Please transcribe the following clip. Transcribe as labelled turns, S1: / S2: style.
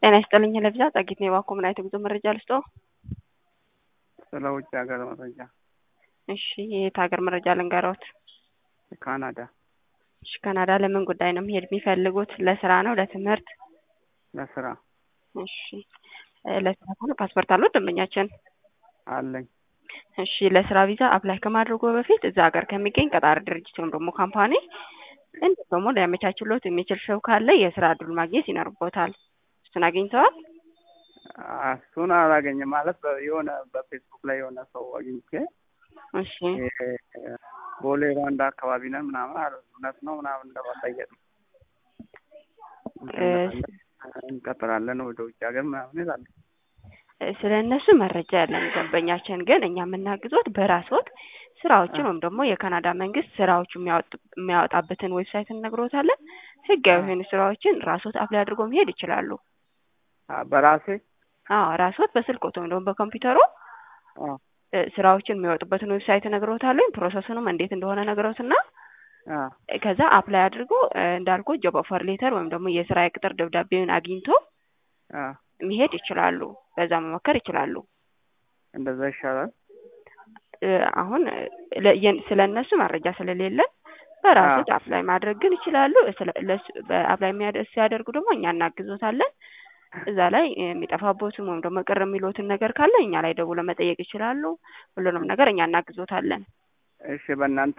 S1: ጤና ይስጥልኝ ለብዛ ጸጊት ነው የባኮ ምን አይነት ጉዞ መረጃ ልስጦ?
S2: ስለ ውጭ ሀገር መረጃ።
S1: እሺ የየት ሀገር መረጃ ልንገሮት?
S2: ካናዳ።
S1: እሺ ካናዳ ለምን ጉዳይ ነው መሄድ የሚፈልጉት? ለስራ ነው ለትምህርት?
S2: ለስራ
S1: እሺ ለስራ ከሆነ ፓስፖርት አለው ደንበኛችን?
S2: አለኝ።
S1: እሺ ለስራ ቪዛ አፕላይ ከማድረጉ በፊት እዛ ሀገር ከሚገኝ ቀጣሪ ድርጅት ወይም ደግሞ ካምፓኒ እንዲሁም ደግሞ ሊያመቻችሎት የሚችል ሰው ካለ የስራ እድል ማግኘት ይኖርቦታል። እሱን አግኝተዋል?
S2: እሱን አላገኝም ማለት በ- የሆነ በፌስቡክ ላይ የሆነ ሰው አግኝቼ
S1: እሺ
S2: ይሄ ቦሌ ሯንዳ አካባቢ ነን ምናምን አለ። እውነት ነው ምናምን ለማጠየቅ ነው።
S1: እ-
S2: እንቀጥራለን ወደ ውጭ ሀገር ምናምን ይላሉ።
S1: ስለ እነሱ መረጃ ያለን ደንበኛችን ግን እኛ የምናግዞት በራስዎት ስራዎችን ወይም ደግሞ የካናዳ መንግስት ስራዎቹ የሚያወጡ- የሚያወጣበትን ዌብሳይት እንነግሮታለን። ህጋዊ የሆኑ ስራዎችን ራስዎት አፕላይ አድርጎ መሄድ ይችላሉ።
S2: አ፣ በራሴ
S1: አዎ ራስዎት በስልክዎት ወይም ደግሞ በኮምፒውተሩ
S2: አ፣
S1: እ፣ ስራዎችን የሚያወጡበትን ዌብሳይት እነግሮታለሁ። ፕሮሰሱንም እንዴት እንደሆነ ነግረውትና
S2: አ፣
S1: ከዛ አፕላይ አድርጎ እ፣ እንዳልኩ ጆብ ኦፈር ሌተር ወይም ደግሞ የስራ የቅጥር ደብዳቤውን አግኝቶ
S2: አ፣
S1: መሄድ ይችላሉ። በዛ መሞከር ይችላሉ።
S2: እንደዛ ይሻላል።
S1: እ፣ አሁን ስለ እነሱ መረጃ ስለሌለን በራሱት አፕላይ ማድረግ ግን ይችላሉ። አፕላይ ሲያደርጉ ደግሞ እኛ እናግዞታለን። እዛ ላይ የሚጠፋቦትም ወይም ደግሞ ቅር የሚሉትን ነገር ካለ እኛ ላይ ደውለው መጠየቅ ይችላሉ። ሁሉንም ነገር እኛ እናግዞታለን።
S2: እሺ በእናንተ